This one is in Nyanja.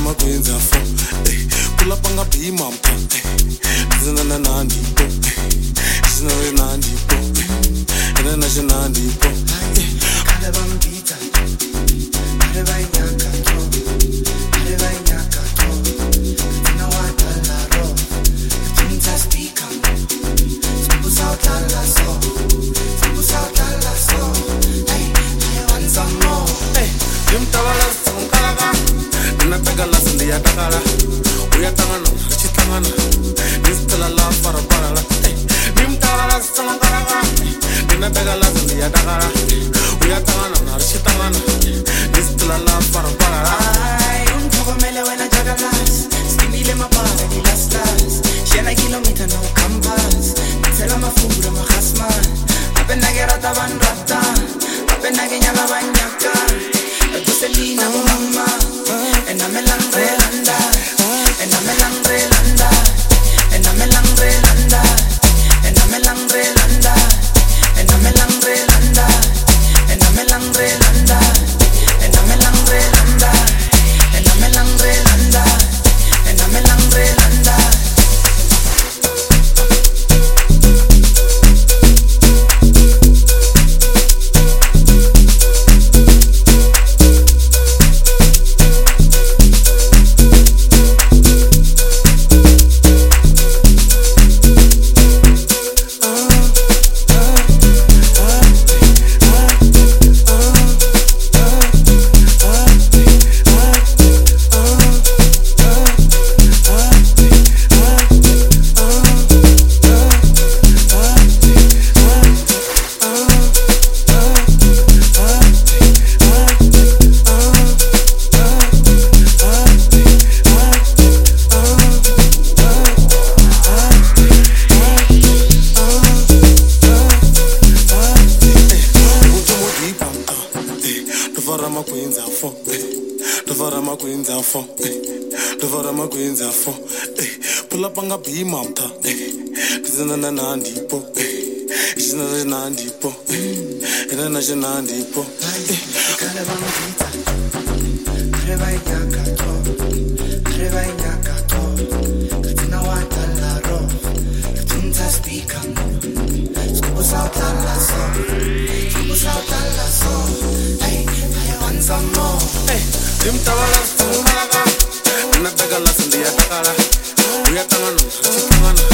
makwenza fo kulapanga bhima mka zinananandipo zinanandipo inanashinandipo Kale bambita, kale bainyaka to, kale bainyaka to. Tina watala ro, tinta speaker. Sikusa utala so, sikusa utala so. Hey, I want some more. imtavalasimukalaka ndinatakala sindiyatakala uyahlangana richihlangana nisitela la faraparala nimtavalasimukalaka ndinatakala sindiyatakala uyahlangana narichihlangana nisitela la faraparala Ay, ungithokomele wena jagalas Skinile mabara ngilaslas Shena kilomita no compass Ngithela amafura mahasman Apenake-rata banrata Apenake-nyaka banyaka Ekuselina bomama Enamelangrelanda Enamelangrelanda Enamelangrelanda Enamelangrelanda Enamelangrelanda Enamelangrelanda Enamelangrelanda Enamelangrelanda Enamelangrelanda utomodipa mka ndofara makwenza fo ndofara makwenza fo ndofara makwenza fo pulapanga bhima mka ndizinananandipo izinanandipo inanashinandipo Kale bambita, kale bainyaka to, kale bainyaka to. Katina watala ro, katinta speaker. Sikusa utala so, sikusa utala so. Hey, I want some more. ndimtavalasimukalaka ndinatakala sindiyatakala uyahlangana richihlangana